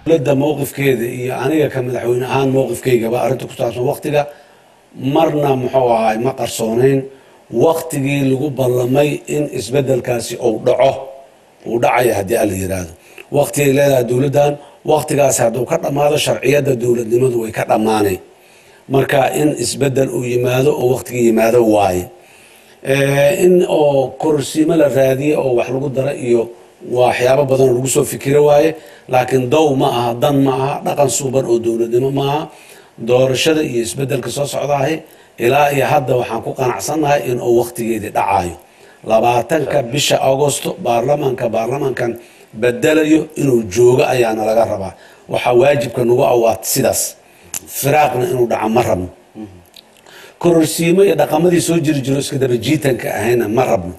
dowladda mowqifkeeda iyo aniga ka madaxweyne ahaan mowqifkaygaba arrinta ku saabsan waktiga marna muxuu ahay ma qarsoonayn waktigii lagu ballamay in isbedelkaasi uu dhaco uu dhacaya haddii alla yiraahdo waktigay leedahay dowladdan waktigaasi hadduu ka dhammaado sharciyadda dowladnimadu way ka dhammaanay marka in isbedel uu yimaado oo waktigii yimaado waaye in oo kororsiimo la raadiye oo wax lagu dara iyo waxyaabo badan oo lagu soo fikiro waaye laakiin dow ma aha dan ma aha dhaqan suuban oo dowladnimo ma aha doorashada iyo isbedelka soo socdaahi ilaa iyo hadda waxaan ku qanacsannahay in uu waktigeedii dhacayo labaatanka bisha agosto baarlamaanka baarlamaankan bedelayo inuu joogo ayaana laga rabaa waxaa waajibka nagu awaat sidaas firaaqna inuu dhaco ma rabno kororsiimo iyo dhaqamadii soo jiri jiro iska daba jiitanka ahayna ma rabno